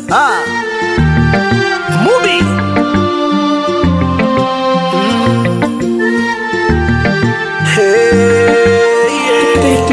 ah. Mubi hey,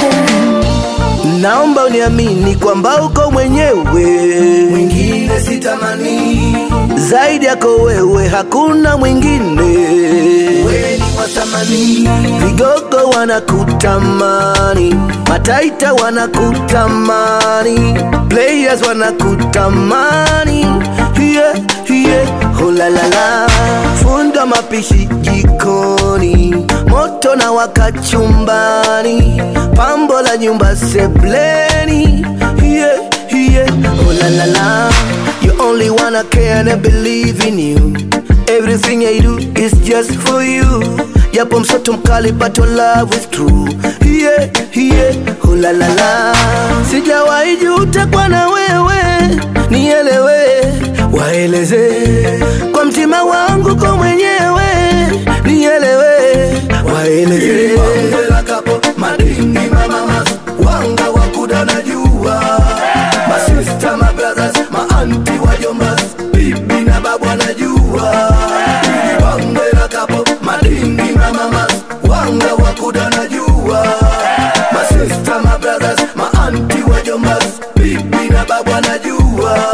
naomba uniamini kwamba uko mwenyewe, mwingine sitamani, zaidi yako wewe hakuna mwingine. wewe ni wa thamani, Vigogo wanakutamani, mataita wanakutamani, players wanakutamani, yeah, yeah. Oh la la la, funda mapishi jikoni, moto na wakachumbani, pambo la nyumba sebleni, yeah, yeah. Oh la la la, you only wanna care and I believe in you. Everything I do is just for you. Yapo msoto mkali but your love is true. Yeah, yeah, oh la la la. Sijawahi juta kwa na wewe, nielewe, waeleze kwa mtima wangu kwa mwenyewe, nielewe, waeleze bonge la kapo, madingi mamamas, wanga wakuda na jua, masista mabrothers, maanti wajombas, bibi na babu anajua, bonge la kapo, madingi mamamas, wanga wakuda na jua, masista mabrothers, maanti wajombas, bibi na babu anajua.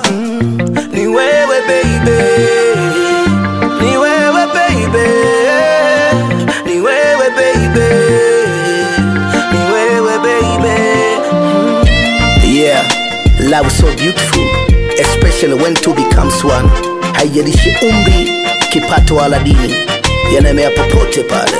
ni wewe baby, ni wewe baby, ni wewe baby, ni wewe baby. Yeah, love is so beautiful, especially when two becomes one. Haijalishi umri, kipato wala dini, yanamea popote pale.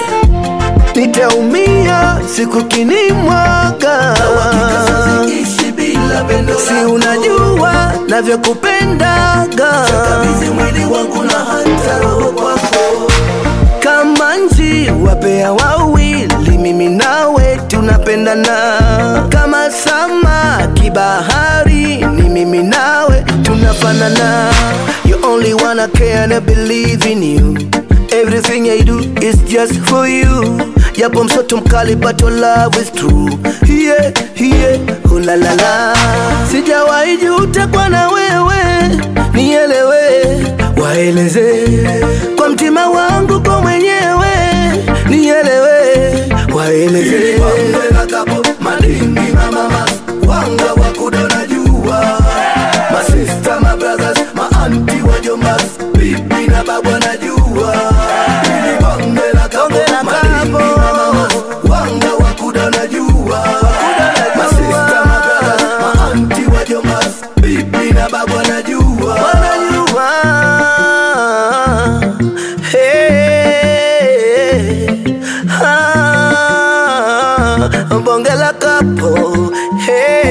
Nitaumia siku kinimwaga, Ishi bila pendo si lako. unajua navyokupendaga Kabidhi mwili wangu na hata roho kwako. kama nji wapea wawili, mimi nawe tunapendana kama samaki bahari, ni mimi nawe tunafanana. You only wanna care and I believe in you. Everything I do is just for you. Yapo msoto mkali but your love is true. Yeah, yeah, oh la la la. Sijawahi juta kwa na wewe, nielewe, waeleze kwa mtima wangu kwa mwenyewe, nielewe, waeleze Bonge la kapo, madingi mamamas, wanga wakuda na jua. Masista, mabrothers, maanti wajombas, bibi na babu anajua. Bonge la kapo, Bonge la madingi kapo. mamamas, wanga wakuda na jua. Masista, mabrothers, maanti wajombas, bibi na babu anajua. wanajua hey, ah, bonge la kapo hey.